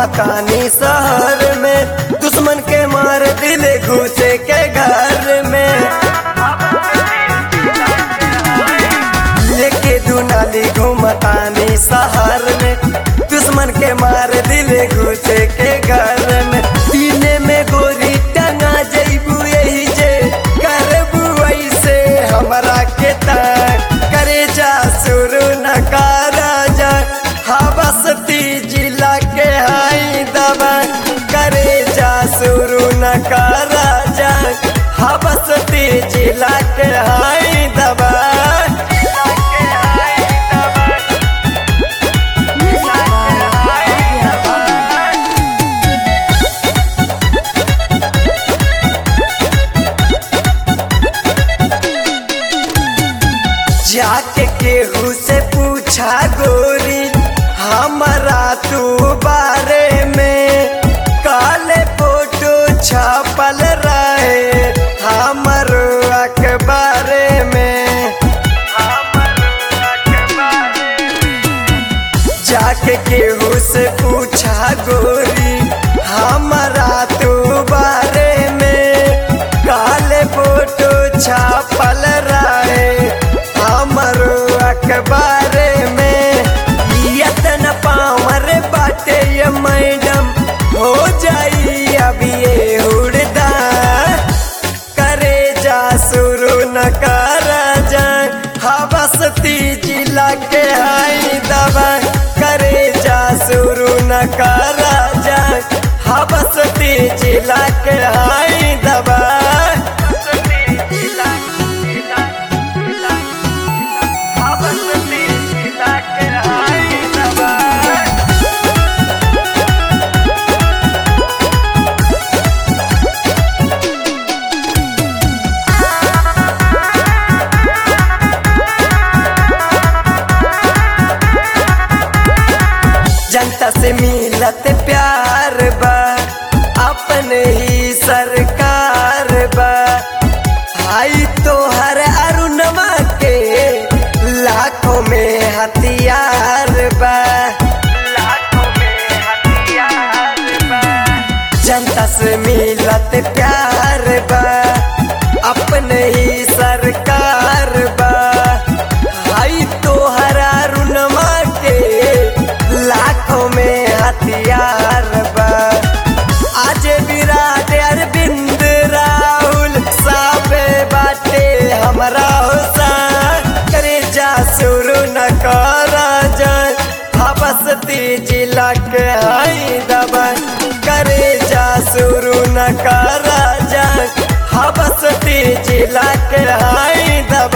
घूमतानी शहर में दुश्मन के मार दिले घुसे के घर में लेके दुनाली घूमतानी शहर में दुश्मन के मार दिले घुसे के घर में सीने में गोरी टंगा जैबू यही जे करबू ऐसे हमरा के तक करे जा शुरू न करा जा हवसती जिला के हाई दबा करे जा शुरू न करा जा हवसती जिला के हाई दबा Music by Adya. जाके केहू से पूछा गोरी हमारा तू बारे में काले फोटो छापल रहे हमर अखबारे में जाके केहू से पूछा गोरी हमारा तू बारे में काले फोटो छापल रहे हमरो अखबारे में यतन पावर बाटे ये मैडम हो जाई अभी ये उड़दा करे जा शुरू न कर जा हवसती जिला के हाई दबा करे जा शुरू न कर जा हवसती जिला के हाई दबा हवसती जिला के हाई दबा जनता से मिलत प्यार बा अपने ही सरकार बा आई तो हर अरुणमा के लाखों में हथियार बा लाखों में हथियार बा जनता से मिलत प्यार बा अपने ही सरकार बा आई तो हरा रुनमा के लाखों में हथियार बा आज विराट अरविंद राहुल साबे बाटे हमरा होसा करे जा शुरू न करा जा हबसती जिला के हाई दबा करे जा शुरू न करा जा हबसती जिला के हाई दबा